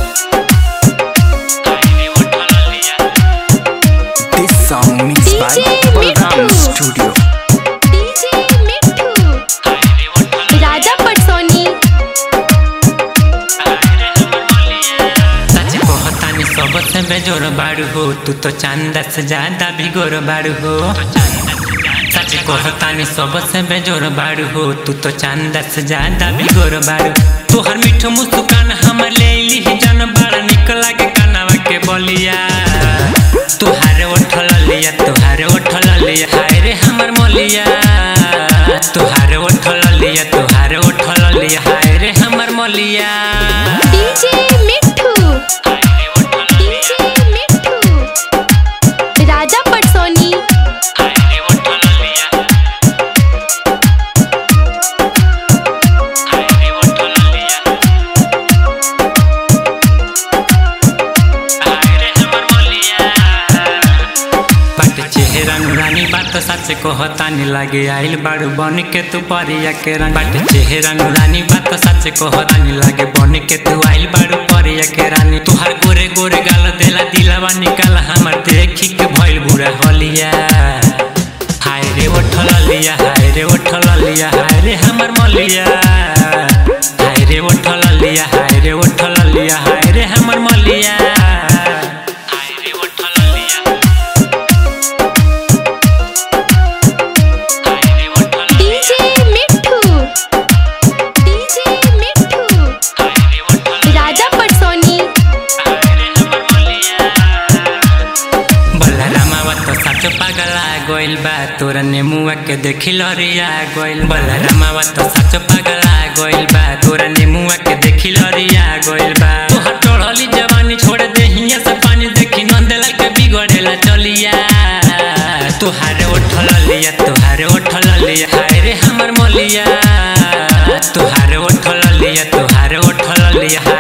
This song mixed by DJ Balram Mittu. Studio. DJ Mittu Raja पटसोनी सच कहतानी सबसे बेजोर बाड़ू हो तू तो चांदा से ज्यादा भी गोर बाड़ू हो सच कहतानी सबसे बेजोर बाड़ू हो तू तो चांदा से ज्यादा भी गोर बाड़ू तोहर मीठ मुस्कान हमर ले ली जन बड़ा निक लागे कनवा के बलिया तुहारे उठल लिया तुहारे उठल लिया हाय रे हमर मोलिया तुहारे उठल लिया तुहारे उठल लिया हाय रे हमर मोलिया डीजे मिट्ठू डीजे मिट्ठू राजा पटसोनी बट चेहरा नुरानी बात सच कहतानी लागे आइल बाड़ू बन के तू परिया के रंग बट चेहरा नुरानी बात सच कहतानी लागे बन के तू आइल बाड़ू परिया के रानी तुहार गोरे गोरे गाल देला दिलावा निकाल हमर देखी के भइल बुरा हलिया हाय रे उठल लिया हाय रे उठल लिया हाय रे हमर मलिया हाय रे उठल लिया हाय रे उठल लिया हाय रे हमर मलिया हाय रे उठल लिया हाय रे उठल डीजे मिट्ठू डीजे मिट्ठू हाय रे उठल राजा पटसोनी बलरामावा तो सच पगला गोइल बा तोरा नेमुआ के देखी लरिया गोइल बलरामावा तो सच पगला गोइल बा तोरा नेमुआ के देखी लरिया गोइल बा तोहर चढ़ली जवानी छोड़ दे हिया से पानी देखी नंदलाल के बिगड़ेला चलिया तुहारे उठल लिया तुहारे उठल लिया हाय रे हमर मोलिया तुहारे उठल लिया तुहारे उठल लिया हाय